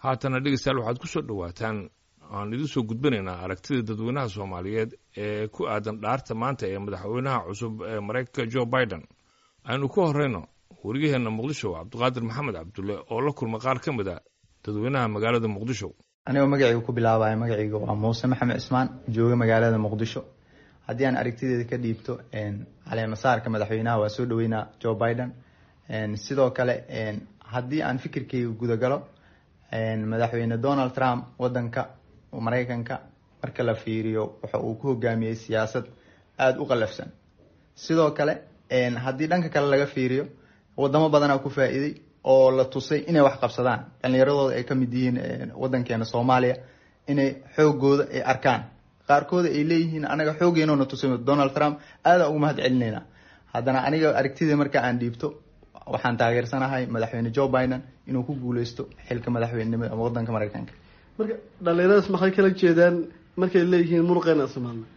haatana dhegeystayaal waxaad ku soo dhowaataan aan idin soo gudbinaynaa aragtida dadweynaha soomaaliyeed ee ku aadan dhaarta maanta ee madaxweynaha cusub ee maraykanka jo biden aynu ku horrayno wariyaheenna muqdisho cabdiqaadir maxamed cabdulle oo la kulma qaar ka mid a dadweynaha magaalada muqdisho anigoo magacayga ku bilaabaya magacayga waa muuse maxamed cismaan jooga magaalada muqdisho haddii aan aragtideeda ka dhiibto caleemasaarka madaxweynaha waa soo dhaweynaa jo biden sidoo kale haddii aan fikirkayga gudagalo madaxweyne donald trump wadanka maraykanka marka la fiiriyo waxa uu ku hogaamiyey siyaasad aada u qalafsan sidoo kale haddii dhanka kale laga fiiriyo wadamo badanaa ku faa-iiday oo la tusay inay wax qabsadaan dhalinyaradooda ay kamid yihiin wadankeena soomaaliya inay xoogooda ay arkaan qaarkooda ay leeyihiin anaga xoogeenona tusay donald trump aada ugu mahad celinayna haddana aniga aragtida marka aan dhiibto waxaan taageersanahay madaxweyne jo biden inuu ku guuleysto xilka madaxweynenimada wadanka maraykanka marka dhalinyaradaas maxay kala jeedaan markay leeyihiin muruqeena somaaliya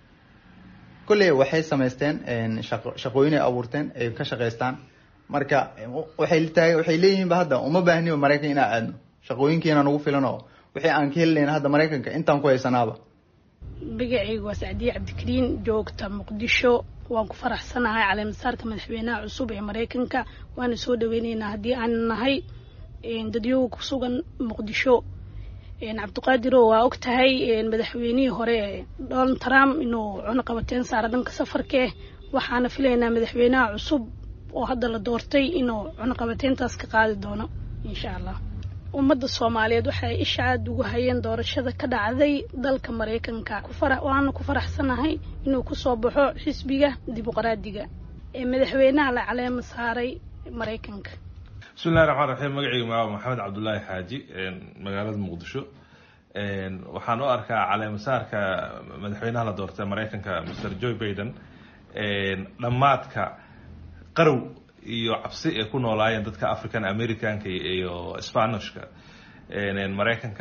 kolley waxay samaysteen shaqo shaqooyin ay abuurteen ay ka shaqaystaan marka waxay taag waxay leeyihiinba hadda uma baahniba maraykan inaa aadno shaqooyinkiina nagu filan oo wixii aan ka helilayna hadda maraykanka intaan ku haysanaaba magacayga waa sacdiye cabdikariin joogta muqdisho waan ku faraxsanahay caleemasaarka madaxweynaha cusub ee maraykanka waana soo dhaweyneynaa haddii aan nahay dadyoga ku sugan muqdisho cabdiqaadiro waa og tahay madaxweynihii hore donald trump inuu cunuqabateen saara dhanka safarkaeh waxaana filaynaa madaxweynaha cusub oo hadda la doortay inuu cunuqabateyntaas ka qaadi doono insha allah ummadda soomaaliyeed waxay isha aada ugu hayeen doorashada ka dhacday dalka maraykanka waana ku faraxsanahay inuu kusoo baxo xisbiga dimuqraadiga ee madaxweynaha la caleema saaray maraykanka bismillahi raxmaan raxiim magacayga magaca maxamed cabdulaahi xaaji magaalada muqdisho waxaan u arkaa caleemasaarka madaxweynaha la doortay maraykanka mr joe biden dhammaadka qarow iyo cabsi ay ku noolaayeen dadka african americanka iyo spanishka maraykanka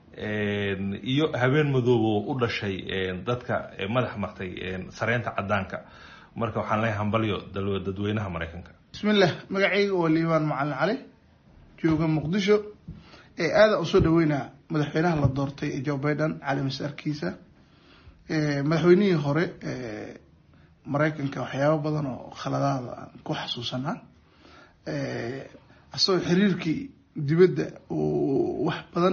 iyo habeen madoobo u dhashay dadka madax martay sareynta cadaanka marka waxaan leeyahay hambalyo dadweynaha maraykanka bismillah magacayga waa liibaan macalin cali jooga muqdisho ee aada usoo dhaweynaa madaxweynaha la doortay joe biden caleemasaarkiisa madaxweynihii hore maraykanka waxyaabo badan oo khaladaada aan ku xasuusanaa asagoo xiriirkii dibadda uu wax badan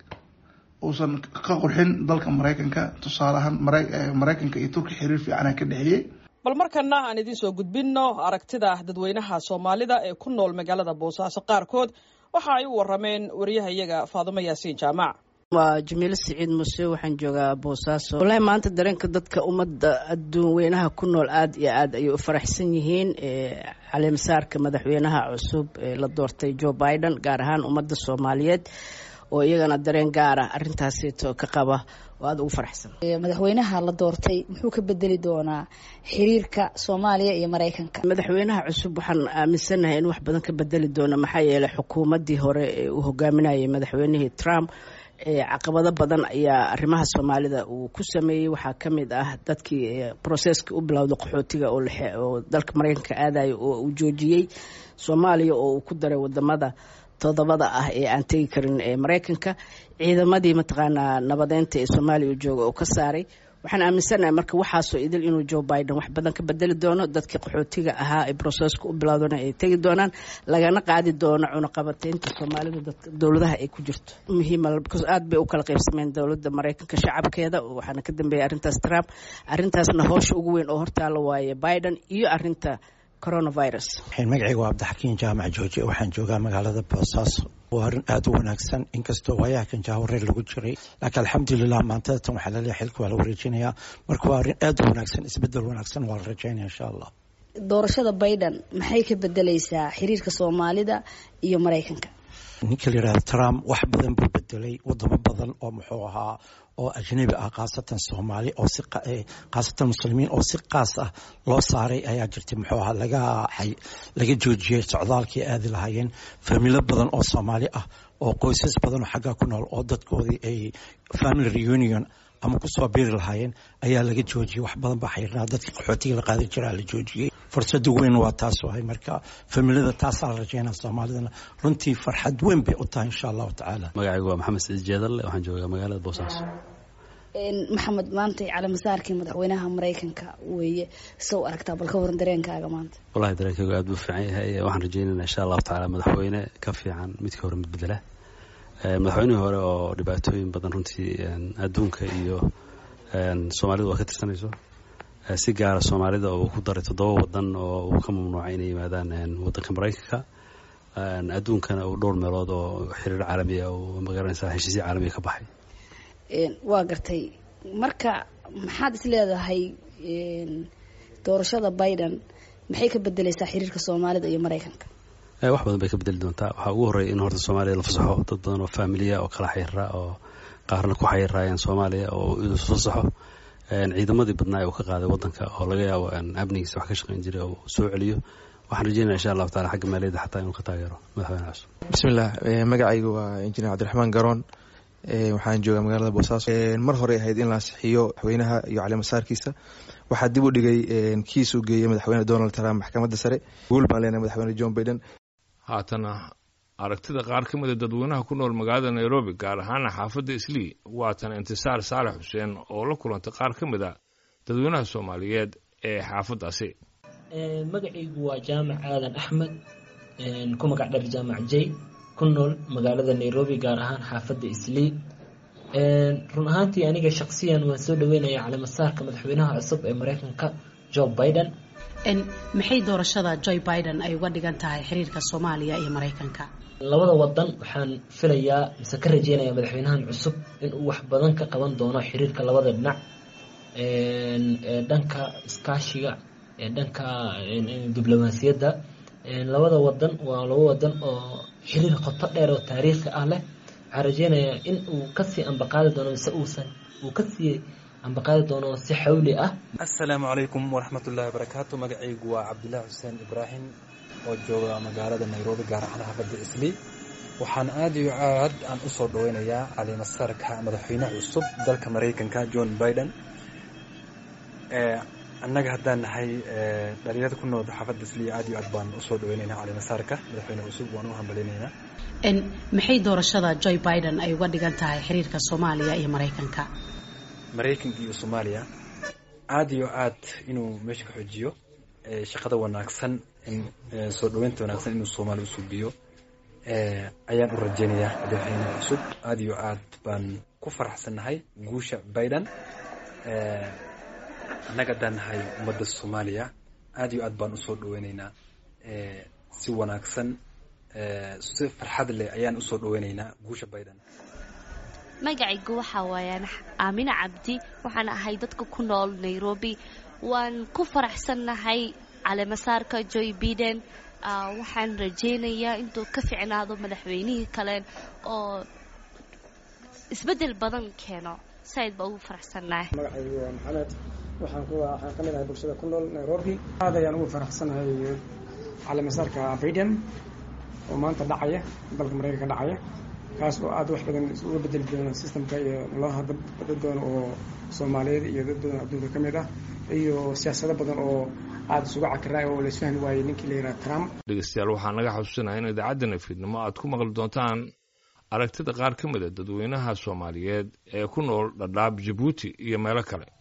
uusan ka qurxin dalka maraykanka tusaale ahaan maraykanka iyo turki xiriir fiicana ka dhexeeyey bal markana aan idiin soo gudbinno aragtida dadweynaha soomaalida ee ku nool magaalada boosaaso qaarkood waxa ay u warameen wariyahayaga faadumo yaasiin jaamac waa jamiilo siciid muse waxaan joogaa boosaaso walahi maanta dareenka dadka ummadda adduun weynaha ku nool aada iyo aad ayay u faraxsan yihiin caleemasaarka madaxweynaha cusub ee la doortay joe biden gaar ahaan ummadda soomaaliyeed oo iyagana dareen gaara arintaaseeto ka qaba oo aada ugu faraxsan madaxweynaha la doortay muxuu ka bedeli doonaa xiriirka soomaaliya iyo maraykanka madaxweynaha cusub waxaan aaminsanahay in wax badan ka bedeli doono maxaa yeelay xukuumaddii hore ee uu hogaaminayay madaxweynihii trump caqabado badan ayaa arrimaha soomaalida uu ku sameeyey waxaa ka mid ah dadkii broseska u bilowda qaxootiga oo dalka maraykanka aadaya oo uu joojiyey soomaaliya oo uu ku daray wadamada todobada ah ee aan tegi karin ee maraykanka ciidamadii mataqaanaa nabadeynta ee soomaaliya u jooga oo ka saaray waxaan aaminsanahay marka waxaasoo idil inuu joe biden wax badan ka bedeli doono dadkii qaxootiga ahaa ee broseska u bilowdana ay tegi doonaan lagana qaadi doono cunuqabateynta soomaalida dowladaha ay ku jirto muhiima because aad bay u kala qaybsameen dowladda maraykanka shacabkeeda waxaana ka dambeeyay arrintaas trump arrintaasna hoosha ugu weyn oo hortaala waaye biden iyo arinta coronavirus magacayga waa cabdixakiin jaamac jooje waxaan joogaa magaalada boosaaso waa arrin aada u wanaagsan inkastoo waayaha kan jaawareer lagu jiray laakiin alxamdulilah maantada tan waxaa laleeyahay xilka waa la wareejinayaa marka waa arrin aada u wanaagsan isbedel wanaagsan waa la rajaynaya insha allah doorashada biden maxay ka bedeleysaa xiriirka soomaalida iyo maraykanka ninka la yihahda trump wax badan buu bedelay wadamo badan oo muxuu ahaa oo ajnabi ah khaasatan soomaali oo si khaasatan muslimiin oo si qaas ah loo saaray ayaa jirtay muxuu ahaa laga laga joojiyey socdaalkii aadi lahaayeen familo badan oo soomaali ah oo qoysas badan oo xaggaa ku nool oo dadkoodii ay family reunion ama kusoo biiri lahaayeen ayaa laga joojiyey wax badan baa xayrnaa dadkii qaxootiga la qaadi jiraa la joojiyey fursada weyn waa taas wahay marka familada taasaa la rajeynaa soomaalidana runtii farxad weyn bay u tahay insha allahu tacaala magacaygu waa maxamed siciid jeedalle waxaan joogaa magaalada boosaaso maxamed maanta calamasaarkii madaxweynaha maraykanka weeye sow aragtaa bal ka waran dareenkaaga maanta wallahi dareenkaygu aad buu fiican yahay waxaan rajeynaynaa insha allahu tacaala madaxweyne ka fiican midka hore mid bedela madaxweynihii hore oo dhibaatooyin badan runtii adduunka iyo soomaalidu waa ka tirsanayso si gaara soomaalida oo uu ku daray toddoba wadan oo uu ka mamnuucay inay yimaadaan wadanka maraykanka adduunkana uu dhowr meelood oo xiriir caalamiya oo magaranaysa heshiisya caalamiya ka baxay waa gartay marka maxaad is leedahay doorashada biden maxay ka bedeleysaa xiriirka soomaalida iyo maraykanka wax badan bay ka bedeli doontaa waxaa ugu horreeya in horta soomaaliya la fasaxo dad badan oo faamiliya oo kala xayira oo qaarna ku xayiraayeen soomaaliya oo inuu fasaxo ciidamadii badnaa ee uu ka qaaday wadanka oo laga yaabo amnigiisa wax ka shaqayn jiray oo soo celiyo waxaan rajeynaya insha allahu taala xagga maaliyadda xataa inuu ka taageero madaxweyne cusub bismillah magacaygu waa injineer cabdiraxmaan garoon waxaan joogaa magaalada boosaaso mar horey ahayd in la ansixiyo madaxweynaha iyo caleemasaarkiisa waxaa dib u dhigay kiis uu geeyey madaxweyne donald trump maxkamadda sare guul baan leenahay madaxweyne john biden haatana aragtida qaar ka mida dadweynaha ku nool magaalada nairobi gaar ahaana xaafadda islii waatan intisaar saalax xuseen oo la kulantay qaar ka mid a dadweynaha soomaaliyeed ee xaafaddaasi magacaygu waa jaamac aadan axmed ku magac dhar jaamac jay ku nool magaalada nairobi gaar ahaan xaafadda islii run ahaantii aniga shaqsiyan waan soo dhaweynaya caleemasaarka madaxweynaha cusub ee mareykanka joe biden maxay doorashada joe biden ay uga dhigan tahay xiriirka soomaaliya iyo maraykanka labada wadan waxaan filayaa mise ka rajeynaya madaxweynahan cusub inuu wax badan ka qaban doono xiriirka labada dhinac ee dhanka iskaashiga ee dhanka diblomaasiyadda labada wadan waa laba wadan oo xiriir qoto dheer oo taariikhi ah leh waxaan rajeynayaa in uu kasii ambaqaadi doono mise uusan uu kasii ambaqaadi doono si xawli ah assalaamu calaykum waraxmatullahi wabarakaatu magacaygu waa cabdulaahi xuseen ibraahim oo jooga magaalada nairobi gaar ahaan xaafadda islii waxaan aada iyo aad aan usoo dhaweynayaa caliimasaarka madaxweynaha cusub dalka maraykanka john biden annaga haddaan nahay dhalinyarada ku nool xaafadda islii aad iyo aad baan usoo dhaweynaynaa caliimasaarka madaxweyne cusub waan u hambaleynaynaa maxay doorashada joe biden ay uga dhigan tahay xiriirka soomaaliya iyo maraykanka maraykanka iyo soomaaliya aada iyo aad inuu meesha ka xoojiyo shaqada wanaagsan soo dhaweynta wanaagsan inuu soomaali usuubiyo ayaan u rajeynayaa madaxweyne cusub aada iyo aad baan ku faraxsannahay guusha biden annaga haddaan nahay ummadda soomaaliya aada iyo aad baan usoo dhaweyneynaa si wanaagsan si farxad leh ayaan usoo dhaweyneynaa guusha biden magacaygu waxaa waayaan aamina cabdi waxaan ahay dadka ku nool nairobi waan ku faraxsannahay caleemasaarka joy biden waxaan rajeynayaa intuu ka ficnaado madaxweynihii kale oo isbeddel badan keeno saaid baa ugu faraxsannahay magacaygu waa maxamed waxaan waxaan ka mid ahay bulshada ku nool nairobi aad ayaan ugu faraxsanahay caleemasaarka biden oo maanta dhacaya dalka maraykanka dhacaya kaas oo aada wax badan uga bedeli doona systemka iyo nololaha dad badan oo soomaaliyeed iyo dad badan adduunka ka mid ah iyo siyaasado badan oo aada isugu cakiraay oo laisfahmi waayey ninkii la yidhaha trump dhegeystayaal waxaa naga xasuusinaha in idaacaddana fiidnimo aad ku maqli doontaan aragtida qaar ka mid a dadweynaha soomaaliyeed ee ku nool dhadhaab jabuuti iyo meelo kale